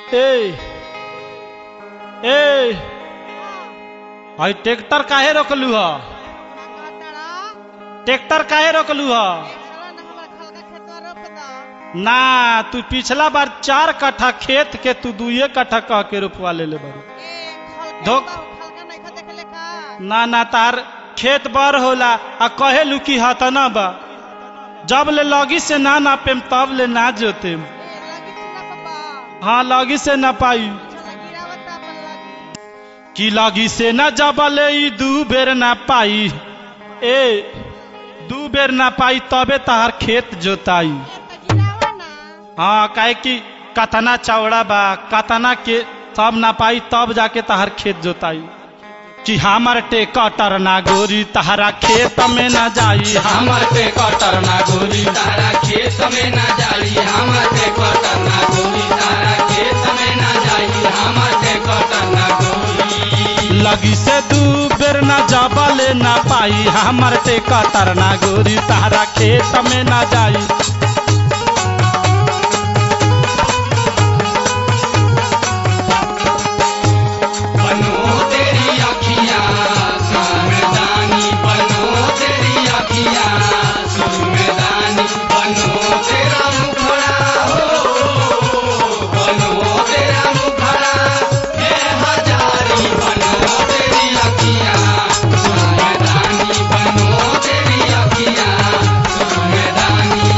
ए ए आई tractor काहे रोकलू ह tractor काहे रोकलू ह ना तू पिछला बार चार कट्ठा खेत के तू दुए कट्ठा कह के रोपवा ले ले बारू धोक ना ना तार खेत बर होला आ कहे लू की हत ना बा जब ले लगी से ना नापेम तब ले ना जोतेम हाँ लगी से ना पाई कि लगी से न जबले ई दू बेर ना पाई ए दू बेर ना पाई तबे तहार खेत जोताई हाँ काहे कि कतना चौड़ा बा कतना के सब ना पाई तब जाके तहार खेत जोताई कि हमर टेकटर ना गोरी तहरा खेत में ना जाई हमर टेकटर ना गोरी तारा खेत में ना जाई हमर ते कटर ना गोरी तारा खेत में ना जाई हमर ते कटर ना गोरी लगी से दू बेर ना जबले ना पाई हमर टेकटर ना गोरी तहरा खेत में ना जाई बनो तेरी अखियां सुरमदानी बनो तेरी अखियां सुरमदानी बनो तेरा मुखड़ा हो बनो तेरा मुखड़ा हे हजारी बनो तेरी अखियां सुरमदानी बनो तेरी अखियां सुरमदानी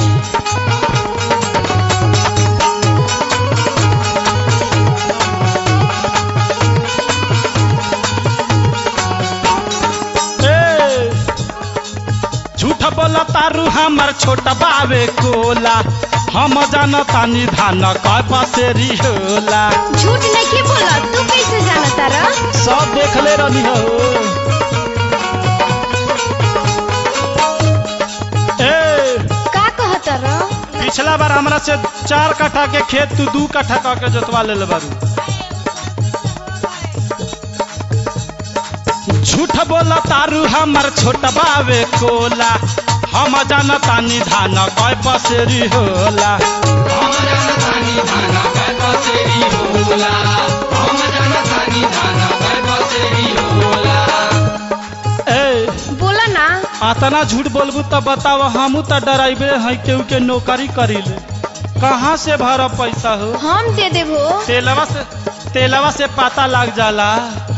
ए, झूठ बोला तारू हमर छोटा बावे कोला हम जानतानी धान कय पसेरी होला झूठ नहीं बोला तू कैसे जाना तारा सब देखले रहनी हो ए का कह तारा पिछला बार हमरा से चार कट्ठा के खेत तू दू कट्ठा कह के जोतवा ले बारू झूठ बोला तारू हमर छोटा बावे कोला हम जानतानी धान कय पसेरी होला हम जनतानी धाना पर बसेरी होला हम जनतानी धाना पर बसेरी होला ए बोला ना अतना झूठ बोलबू तब बताव हमू त डराइबे हैं केहू के नौकरी करीले कहाँ से भरब पैसा हो हम दे देबो तेलवा से तेलवा से पता लग जाला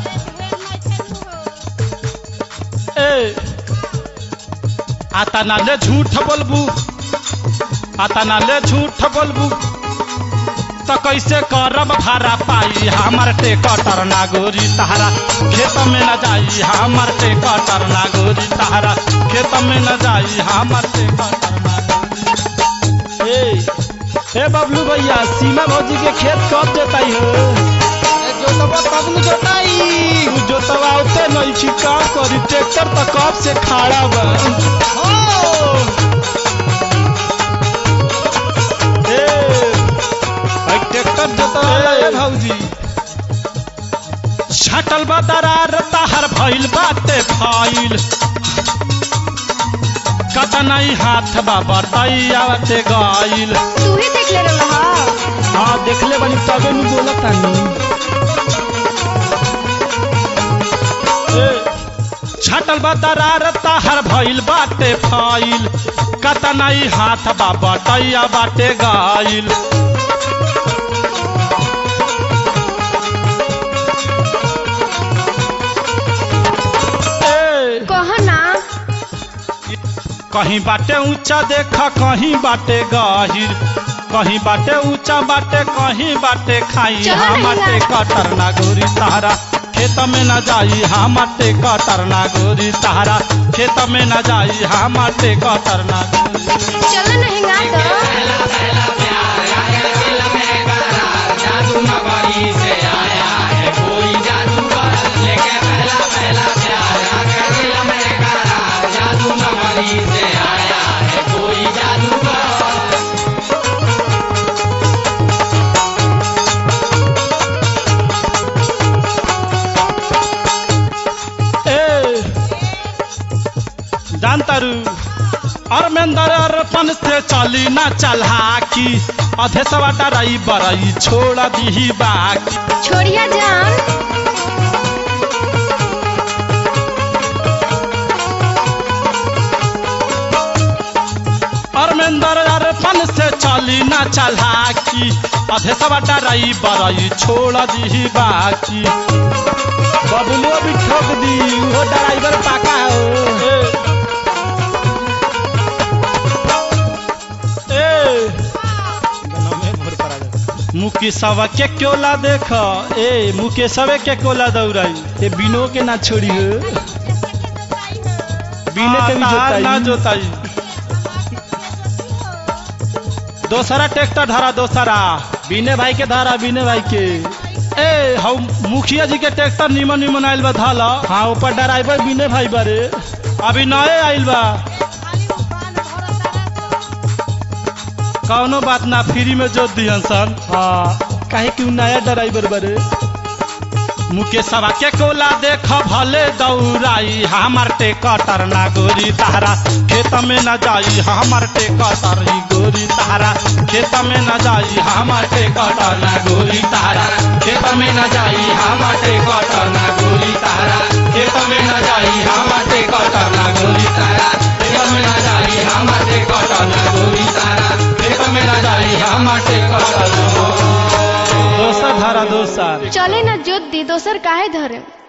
ए आता नाले झूठ बोलबू आता नाले झूठ बोलबू तो कैसे करब भाड़ा पाई हमर टेकटर ना गोरी तहरा खेत में न जाई हमर टेकटर ना गोरी तहरा खेत में न जाई हमर टेकटर ना गोरी ए ए बबलू भैया सीमा भौजी के खेत कब जोताई हो जोतबा कब न जोताई तू जोतवाते नहीं छी का करी ट्रैक्टर तो कब से खड़ा बा ए भाई ट्रैक्टर जोतवाला ए भौजी छटल बा दरार ताहर भइल बाटे फाइल कतनाई हाथ बा बताई आवते गाइल तू ही देख ले रहा हाँ देखले बानी तबे नु बोलत तानी ए, छटल बा दरार ताहर भइल बाटे फाइल कतनाई हाथ बा बटैया बाटे गाइल ए, कह ना कहीं बाटे ऊंचा देखा कहीं बाटे गहिर कहीं बाटे ऊंचा बाटे कहीं बाटे खाई चलो नहीं हमाटे यार। कटर ना गोरी तारा खेत में न जाई हमाटे कटर ना गोरी तारा खेत में न जाई हमाटे कटर ना गोरी चलो नहीं गा तो पहला पहला प्यार आकर दिल में करार जादू नगरी से आया है कोई जादूगर लेके पहला पहला प्यार आकर दिल में करार जादू नगरी से आया है कोई जादूगर ए जानतारू और धर्मेंद्र अरपन से चली ना चलहाकी अधे सवा डराई बरई छोड़ दी बाकी छोड़िया जान धर्मेंद्र अरपन से चली ना चलहाकी अधे सवा डराई बरई छोड़ दी बाकी बबलू भी ठोक दी वो ड्राइवर पाका हो ए, ए, मुकेशवा के क्योला देख ए मुकेशवे के कोला दौड़ाई ये बिनो के ना छोड़ी हो बिने के भी तार ना जोताई जोताई दोसरा ट्रैक्टर धरा दोसरा बिने भाई के धारा बिने भाई के ए हम मुखिया जी के ट्रैक्टर निमन निमन आइल बा धाला हाँ ऊपर ड्राइवर बिने भाई बारे अभी नए आइल बा कौनो बात ना फ्री में जोत दिहन सन हाँ काहे कि उ नया ड्राइवर बारे मुकेशवा के कोला देख भले दौड़ाई हमार टेकटर ना गोरी तारा खेत में न जाई हमार टेकटर ही गोरी तारा खेत में न जाई हमार टेकटर ना गोरी तारा खेत में न जाई हमार टेकटर ना गोरी तारा खेत में न जाई हमार टेकटर ना गोरी तारा खेत में न जाई हमार टेकटर ना गोरी तारा खेत में न जाई हमार टेकटर दोसर धारा दोसर चले ना जोत दी दोसर काहे धरे